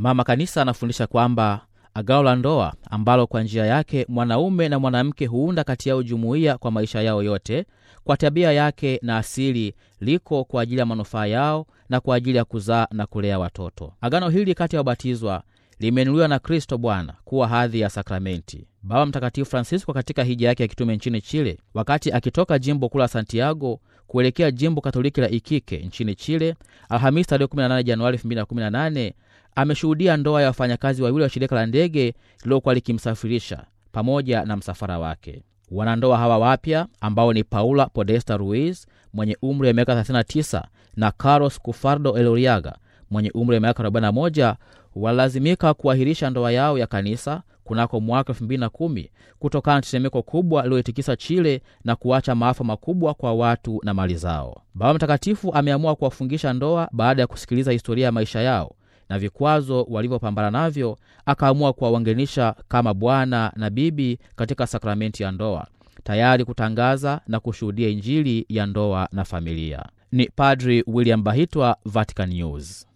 Mama Kanisa anafundisha kwamba agano la ndoa ambalo kwa njia yake mwanaume na mwanamke huunda kati yao jumuiya kwa maisha yao yote, kwa tabia yake na asili, liko kwa ajili ya manufaa yao na kwa ajili ya kuzaa na kulea watoto. Agano hili kati ya wabatizwa limeinuliwa na Kristo Bwana kuwa hadhi ya sakramenti. Baba Mtakatifu Francisco katika hija yake ya kitume nchini Chile, wakati akitoka jimbo kuu la Santiago kuelekea jimbo Katoliki la Iquique nchini Chile, Alhamisi tarehe 18 Januari 2018 ameshuhudia ndoa ya wafanyakazi wawili wa shirika la ndege lililokuwa likimsafirisha pamoja na msafara wake. Wanandoa hawa wapya ambao ni Paula Podesta Ruiz mwenye umri wa miaka 39 na Carlos Cufardo Eloriaga mwenye umri wa miaka 41 walilazimika kuahirisha ndoa yao ya kanisa kunako mwaka 2010 kutokana na tetemeko kubwa lililoitikisa Chile na kuacha maafa makubwa kwa watu na mali zao. Baba Mtakatifu ameamua kuwafungisha ndoa baada ya kusikiliza historia ya maisha yao na vikwazo walivyopambana navyo, akaamua kuwaunganisha kama bwana na bibi katika sakramenti ya ndoa, tayari kutangaza na kushuhudia Injili ya ndoa na familia. Ni Padri William Bahitwa, Vatican News.